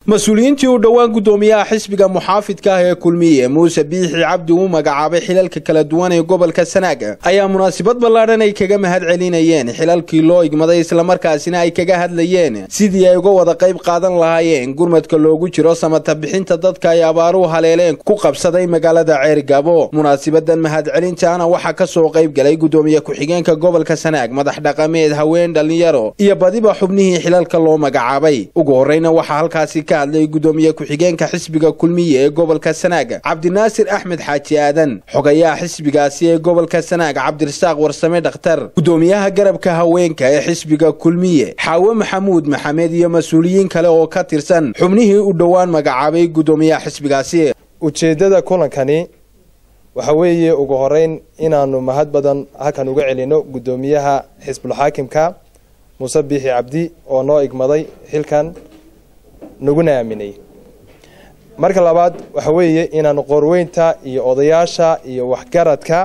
mas-uuliyiintii uu dhowaan guddoomiyaha xisbiga muxaafidka ah ee kulmiye muuse biixi cabdi uu magacaabay xilalka kala duwan ee gobolka sanaag ayaa munaasabad ballaadhan ay kaga mahad celinayeen xilalkii loo igmaday islamarkaasina ay kaga hadlayeen sidii ay uga wada qayb qaadan lahaayeen gurmadka loogu jiro samata bixinta dadka ay abaaruhu haleeleen ku qabsaday magaalada ceergabo munaasabadan mahad celintaana waxaa ka soo qayb galay guddoomiye ku-xigeenka gobolka sanaag madax dhaqameed haween dhallinyaro iyo badiba xubnihii xilalka loo magacaabay ugu horreyna waxaa halkaasi ka hadlay guddoomiye ku-xigeenka xisbiga kulmiye ee gobolka sanaag cabdinaasir axmed xaaji aadan xogayaha xisbigaasi ee gobolka sanaag cabdirasaaq warsame dhakhtar guddoomiyaha garabka haweenka ee xisbiga kulmiye xaawe maxamuud maxamed iyo mas-uuliyiin kale oo ka tirsan xubnihii u dhowaan magacaabay guddoomiyaha xisbigaasi ujeeddada kulankani waxa weeye ugu horeyn inaanu mahad badan halkan uga celino guddoomiyaha xisbulxaakimka muuse biixi cabdi oo noo igmaday xilkan naguna aaminay marka labaad waxa weeye inaanu qorweynta iyo odayaasha iyo waxgaradka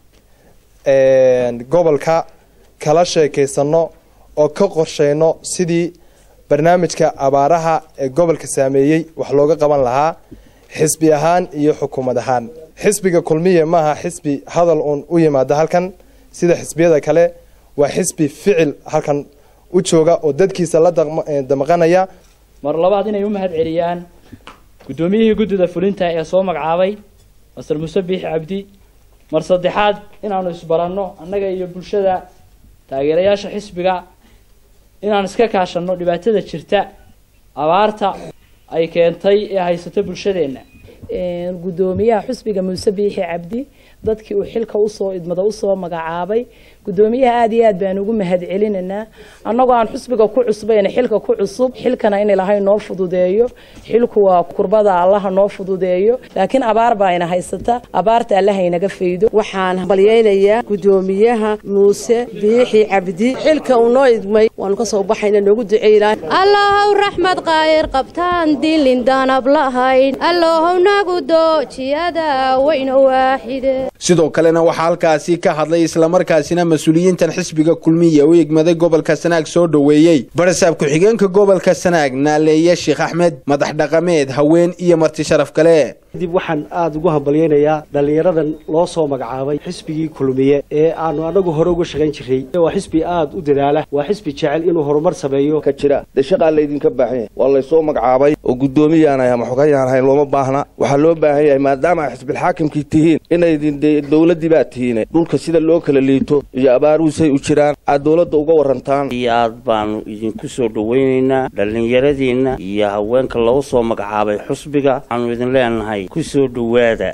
gobolka kala sheekaysano oo ka qorsheyno sidii barnaamijka abaaraha ee gobolka saameeyey wax looga qaban lahaa xisbi ahaan iyo xukuumad ahaan xisbiga kulmiye maaha xisbi hadal uun u yimaada halkan sida xisbiyada kale waa xisbi ficil halkan u jooga oo dadkiisa la damaqanaya mar labaad inay u mahad celiyaan guddoomiyihii guddida fulinta ee soo magacaabay masar muuse biixi cabdi mar saddexaad inaanu isbaranno annaga iyo bulshada taageerayaasha xisbiga inaan iska kaashanno dhibaatada jirta abaarta ay keentay ee haysata bulshadeenna guddoomiyaha xusbiga muuse biixi cabdi dadkii uu xilka usoo idmada usoo magacaabay guddoomiyaha aada iyo aad baan ugu mahad celinaynaa annagoo aan xusbiga ku cusbayna xilka ku cusub xilkana in ilahay noo fududeeyo xilku waa kurbada allaha noo fududeeyo laakiin abaar baa ina haysata abaarta allaha inaga faydo waxaan balyaynayaa guddoomiyaha muuse biixi cabdi xilka uu noo idmay waanu kasoo baxayna noogu duceynaa allahow raxmad qaayr qabtaan dilin danab lahayn allahow nagu doojiyada wayna waaxide sidoo kalena waxaa halkaasi ka hadlay islamarkaasina mas-uuliyiintan xisbiga kulmiye u igmaday gobolka sanaag soo dhoweeyey barasaab ku-xigeenka gobolka sanaag naaleeye sheekh axmed madax dhaqameed haween iyo marti sharaf kale kadib waxaan aada ugu hambalyaynayaa dhallinyaradan loo soo magacaabay xisbigii kulmiye ee aanu anagu hore uga shaqayn jiray waa xisbi aada u dadaala waa xisbi jecel inuu horumar sameeyo ka jira dee shaqaa laydinka baahan yahay waa laysoo magacaabay oo guddoomiyaanahay ama xogayaan ahayn looma baahna waxaa loo baahan yahay maadaama ay xisbilxaakimkii tihiin inaydin dee dowladdii baa tihiine dhulka sida loo kala liito iyo abaaruhusay u jiraan aad dowladda uga warantaan iyo aad baanu idinku soo dhowaynaynaa dhallinyaradeenna iyo haweenka loo soo magacaabay xusbiga waxaanu idin leenahay kusoo dhowaada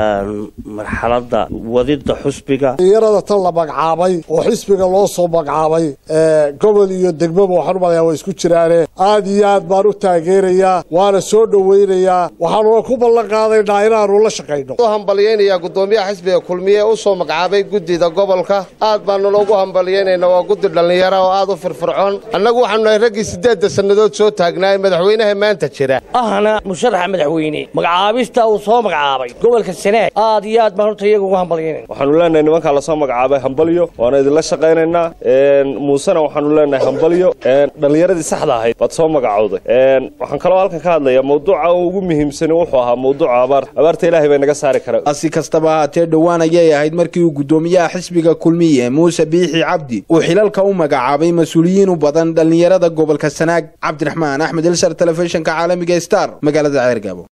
marxaladda wadida xusbiga dhalinyarada tan la magacaabay oo xisbiga loo soo magacaabay gobol iyo degmaba waxaan u malayaa waa isku jiraane aad iyo aad baan u taageerayaa waana soo dhowaynayaa waxaanuna ku ballan qaadaynaa inaanu la shaqayno hambalyaynayaa guddoomiyaha xisbiga kulmiye u soo magacaabay guddida gobolka aad baanu loogu hambalyaynaynaa waa guddi dhallinyara oo aad u firfircoon annagu waxaanu nahay raggii siddeedda sannadood soo taagnaay madaxweynaha maanta jira ahna musharaxa madaxweyne magacaabista uu soo magacaabay gobolka sanaag aad iyo aad baan horta iyaga ugu hambalyaynayna waxaanu leenahay nimankaa lasoo magacaabay hambalyo waana idinla shaqaynaynaa muusena waxaanu leenahay hambalyo dhallinyaradii saxda ahayd baad soo magacowday waxaan kaloo halkan ka hadlayaa mawduuca ugu muhiimsani wuxuu ahaa mawduuca abaar abaarta ilaahay bay naga saari karaa si kastaba ahaatee dhowaan ayay ahayd markii uu guddoomiyaha xisbiga kulmiye muuse biixi cabdi uu xilalka u magacaabay mas-uuliyiin u badan dhallinyarada gobolka sanaag cabdiraxmaan axmed ilsar telefishinka caalamiga star magaalada ceergabo